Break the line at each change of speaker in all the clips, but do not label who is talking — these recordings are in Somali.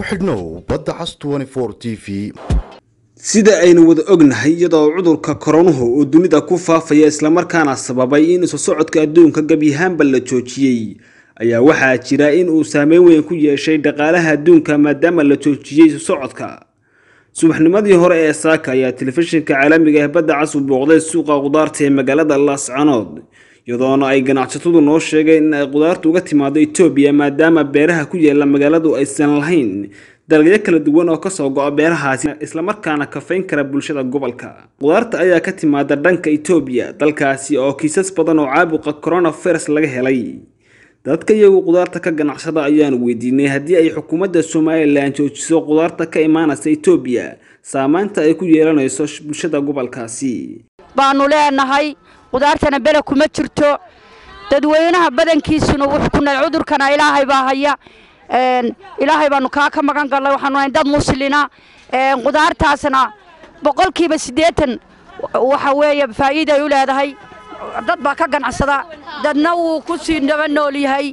ku xidhnow badda cas t v
sida aynu wada ognahay iyadoo cudurka koronuhu uu dunida ku faafaya islamarkaana sababay in isu socodka adduunka gebyahaanba la joojiyey ayaa waxaa jira in uu saameyn weyn ku yeeshay dhaqaalaha adduunka maadaama la joojiyey isu socodka subaxnimadii hore ee saaka ayaa telefishinka caalamiga ah badda cas u booqday suuqa qudaarta ee magaalada laascanood iyadoona ay ganacsatadu noo sheegeen in ay qudaartu uga timaado etoobiya maadaama beeraha ku yaala magaaladu aysan lahayn dalagyo kala duwan oo kasoo go-a beerahaasi islamarkaana kafayn kara bulshada gobolka qudaarta ayaa ka timaada dhanka etoobiya dalkaasi oo kiisas badan oo caabuqa coronavirus laga helay dadka iyagu qudaarta ka ganacsada ayaanu weydiinay haddii ay xukuumadda somalilan joojiso qudaarta ka imaanaysa etoobiya saameynta ay ku yeelanayso bulshada gobolkaasi
baanu leenahay qudaartana bele kuma jirto dadweynaha badankiisuna wuxuu ku nahay cudurkana ilaahay baa haya ilaahay baanu kaa ka magan galnay waxaanu nahay dad muslina qudaartaasna boqolkiiba siddeetan waxa weeye faa'iida ay u leedahay dad baa ka ganacsada dadna wuu ku sii naba nool yahay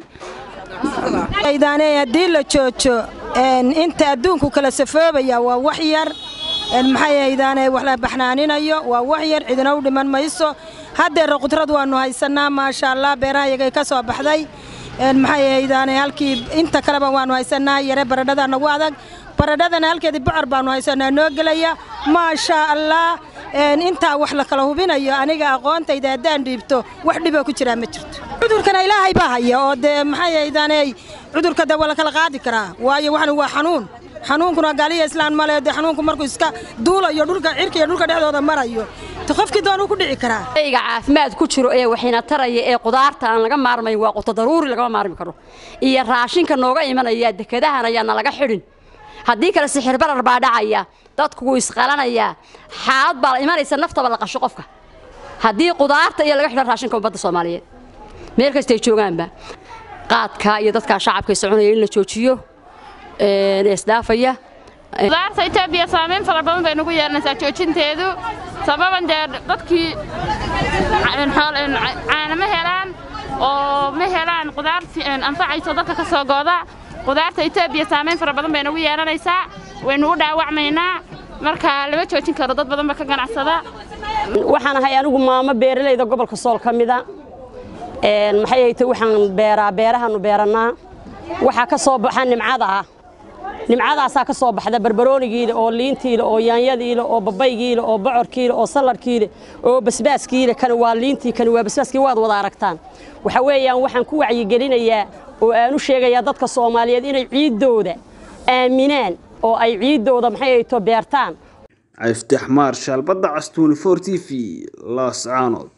haddii la joojo inta adduunku kala safoobaya waa wax yar maxay haydaane wax la baxnaaninayo waa wax yar cidina u dhiman mayso haddeera qudrad waannu haysannaa maasha allah beerahayagay ka soo baxday maxay haydaane halkii inta kaleba waannu haysannaa yare baradhadaa nagu adag baradhadana halkeedii bocor baannu haysannaa noo gelaya maasha allah intaa wax la kala hubinayo aniga aqoontayda haddaan dhiibto wax dhiboo ku jiraa ma jirto cudurkana ilaahay baa haya oo dee maxay haydaane cudurka dee waa la kala qaadi karaa waayo waxan waa xanuun xanuunkuna gaaliya islaan male dee xanuunku markuu iska duulayo dhulka cirka iyo dhulka dhexdooda marayo qofkii doonuu ku dhici karaa
shayga caafimaad ku jiro ee waxayna taraya ee qudaarta aan laga maarmayn waa quto daruuri lagama maarmi karo iyo raashinka nooga imanaya dekadahan ayaana laga xidhin haddii kale sixir barar baa dhacaya dadku wuu isqalanayaa xaalad baa la imanaysa naftaba la qasho qofka haddii qudaarta iyo laga xidho raashinka ummadda soomaaliyeed meel kastay joogaanba qaadka iyo dadkaa shacabka soconaya in la joojiyo isdhaafaya
qudaarta etoobiya saamayn fara badan bay nagu yeelanaysaa joojinteedu sababan dee dadkii caana ma helaan oo ma helaan qudaar anfacayso dadka ka soo gooda qudaarta etoobiya saamayn fara badan bay nagu yeelanaysaa waynu u dhaawacmaynaa marka lama joojin karo dad badan ba ka ganacsada
waxaan ahay anigu maamo beeralayda gobolka sool ka mida maxay hayte waxaan beeraa beerahaanu beerannaa waxaa ka soo baxa nimcada ah nimcadaasaa ka soo baxda barbaroonigiile oo liintiile oo yaanyadiile oo babaygiile oo bocorkiile oo salladhkiile oo basbaaskiile kani waa liintii kani waa basbaaskii waad wada aragtaan waxa weeyaan waxaan ku wacyigelinayaa oo aan u sheegayaa dadka soomaaliyeed inay ciiddooda aaminaan oo ay ciiddooda maxay hayto beertaan
caftax maarshaal badda cas t v laascaanood